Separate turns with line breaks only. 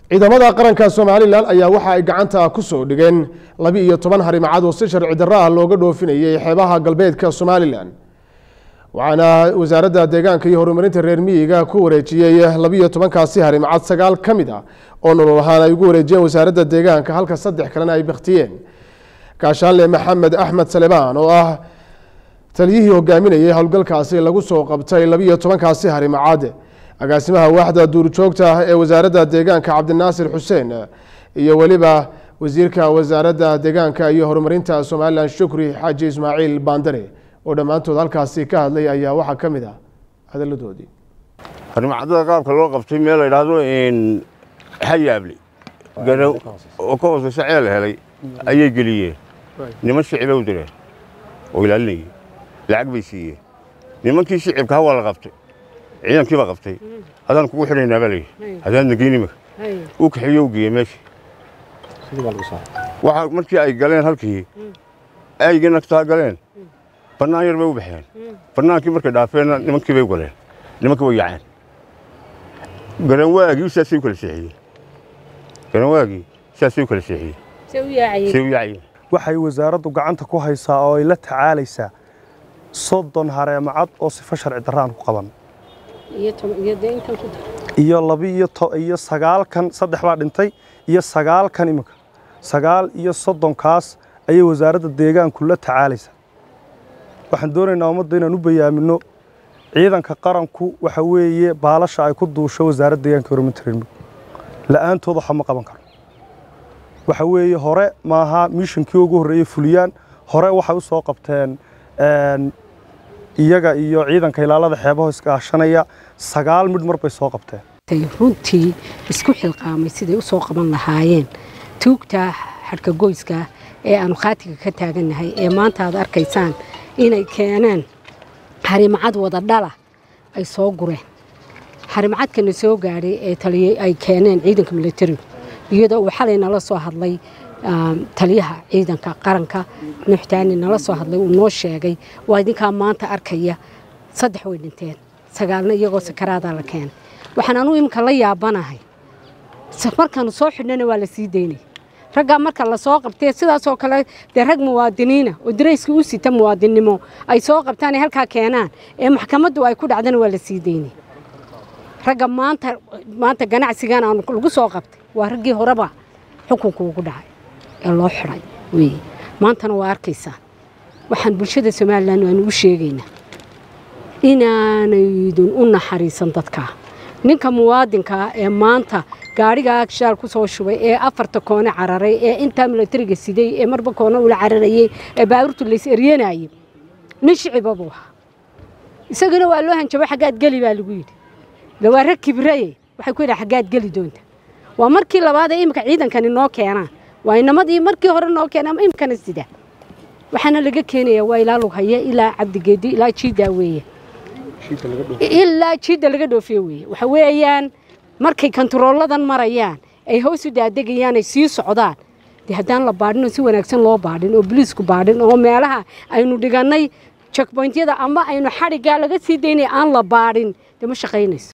ciidamada qaranka somalilan ayaa waxa ay gacanta ku soo dhigeen laba iyo toban harimacad oo si sharci darro ah looga dhoofinayay xeebaha galbeedka somalilan waxaana wasaaradda deegaanka iyo horumarinta reer miyiga ku wareejiyey labiiyo tobankaasi harimacad sagaal ka mid ah oo nolol ahaan ay ugu wareejiyeen wasaaradda deegaanka halka saddex kalena ay bakhtiyeen gaashaanle maxamed axmed salebaan oo ah taliyihii hogaaminayay howlgalkaasi lagu soo qabtay labiiyo tobankaasi harimacad agaasimaha waaxda duurjoogta ee wasaaradda deegaanka cabdinaasir xuseen iyo weliba wasiirka wasaaradda deegaanka iyo horumarinta somalilan shukri xaaji ismaaciil baandare oo dhammaantood halkaasi ka hadlay ayaa waxaa ka mid ah hadaladoodii
harimacadada qaabka loo qabtay meel la yidhaahdo hayaable garow oo ka hooseysa ceel helay ayay geliyeen niman shicibay u direen oo ilaalinayay lacag bay siiyeen nimankii shicibka hawaa la qabtay ciidankii baa qabtay hadaan kugu xidhaynaa baa layidhi hadaadna geyn imika uu kaxeeye u geeyey meeshii waxa markii ay galeen halkii aygii nagtaa galeen bannaan yar bay u baxeen bannaankii markay dhaafeenna nimankii bay u galeen nimankii way yaaceen garanwaagii saasay u kala seexiyeen garanwaagii saasay u kala seexiyeen say u yaaciyeen
waxay wasaaraddu gacanta ku haysaa oo ay la tacaalaysaa soddon hareemacad oo sifo sharci darraan ku qaban iyo labiiyo iyo sagaalkan saddex baa dhintay iyo sagaalkan iminka sagaal iyo soddonkaas ayay wasaaradda deegaanku la tacaalaysaa waxaan doonaynaa ummadda inaan u bayaamino ciidanka qaranku waxa weeye baalasha ay ku duusho wasaaradda deegaanka horumarinta reer miyiga la'aantood waxa ma qaban karo waxa weeye hore maaha mishinkii ugu horreeyey fuliyaan hore waxay u soo qabteen iyaga iyo ciidanka ilaalada xeebaho iskaashanaya sagaal midh mar bay soo qabteen
runtii isku xilqaamay siday u soo qaban lahaayeen tuugta xadhka goyska ee aanu khaatiga ka taagannahay ee maanta aad arkaysaan inay keeneen harimacad wada dhala ay soo gureen harimacadkana soo gaadhay ee taliyey ay keeneen ciidanka militarigu iyadoo uu xalay nala soo hadlay taliyaha ciidanka qaranka nuuxtaani nala soo hadlay uu noo sheegay waa idinkaa maanta arkaya saddex way dhinteen sagaalna iyagoo sakaraadaa la keenay waxaan anuu iminka la yaabanahay markaanu soo xidhnana waa la sii daynay raggaa marka la soo qabtee sidaasoo kale dee rag muwaadiniina oo darayska u sita muwaadinnimo ay soo qabtaan ay halkaa keenaan ee maxkamaddu ay ku dhacdana waa la sii daynay ragga maanta maanta ganacsigan aanu lagu soo qabtay waa raggii horeba xukunku ugu dhacay ee loo xidhay weeye maantana waa arkaysaa waxaan bulshada somalilan aanu u sheegaynaa inaanaydun u naxariisan dadkaa ninka muwaadinkaa ee maanta gaadhigaa shaal ku soo shubay ee afarta koone cararay ee intaa milatariga siday ee marba koone ula cararayey ee baabuurtu lays eryanayay nin shiciba buu ahaa isagana waa loo hanjabo xaggaad geli baa lagu yidhi lawaa rag kibraye waxay ku yidhaha xaggaad geli doonta waa markii labaad ee iminka ciidankani noo keenaan waa inamadii markii hore noo keenaan iminkana sida waxaana laga keenayaa waa ilaa lughaya ilaa cabdigeedi ilaa jiidaa weeye ilaa jiidda laga dhoofiye weeye waxa weeyaan markay kontarooladan marayaan ay hoos u daadegayaan ay sii socdaan dee haddaan la baadhin oo si wanaagsan loo baadhin oo boliisku baadhin oo meelaha aynu dhigannay checkpointyada ama aynu xadhiggaa laga sii daynaya aan la baadhin dee ma shaqaynayso